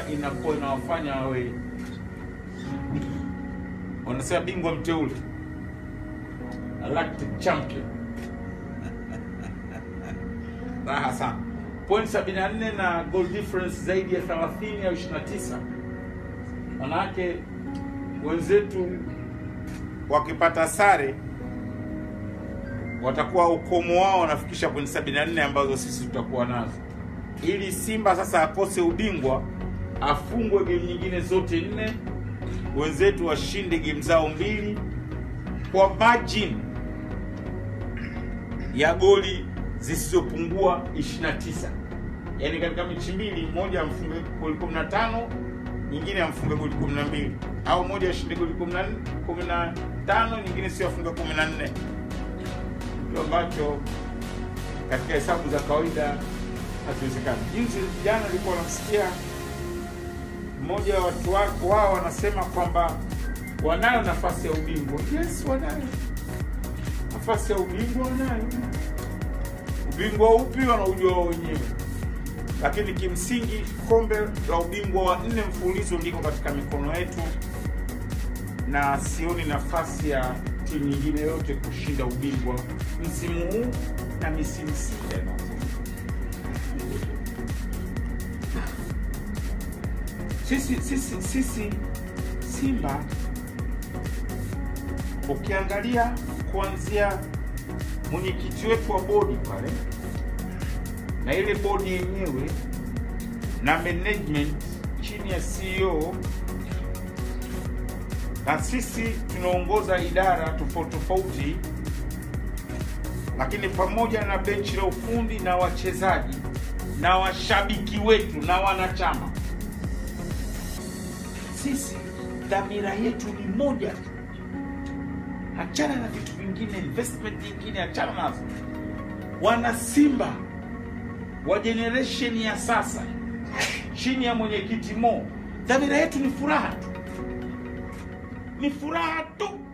Simba inakuwa inawafanya wawe wanasema bingwa mteule, elected champion. Raha sana, point 74 na goal difference zaidi ya 30 au 29. Manake wenzetu wakipata sare watakuwa ukomo wao wanafikisha point 74 ambazo sisi tutakuwa nazo, ili Simba sasa akose ubingwa, afungwe game nyingine zote nne, wenzetu washinde game zao mbili kwa margin ya goli zisizopungua 29. Yaani katika mechi mbili, moja amfunge goli 15, nyingine amfunge goli 12, au moja ashinde goli 14 15, nyingine sio afunge 14 kitu ambacho katika hesabu za kawaida hakiwezekani. Juzi jana nilikuwa namsikia mmoja wa watu wako wao wanasema kwamba wanayo nafasi ya ubingwa. Yes, wanayo nafasi ya ubingwa, wanayo. Ubingwa upi wanaujua wao wenyewe, lakini kimsingi kombe la ubingwa wa nne mfululizo liko katika mikono yetu, na sioni nafasi ya timu nyingine yote kushinda ubingwa msimu huu na misimu sita inayofuata. Sisi sisi sisi Simba ukiangalia kuanzia mwenyekiti wetu wa bodi pale na ile bodi yenyewe na management chini ya CEO na sisi tunaongoza idara tofauti tofauti, lakini pamoja na benchi la ufundi na wachezaji na washabiki wetu na wanachama, sisi dhamira yetu ni moja tu. Achana na vitu vingine, investment nyingine achana nazo. Wana Simba wa generation ya sasa chini ya mwenyekiti Mo, dhamira yetu ni furaha tu, ni furaha tu.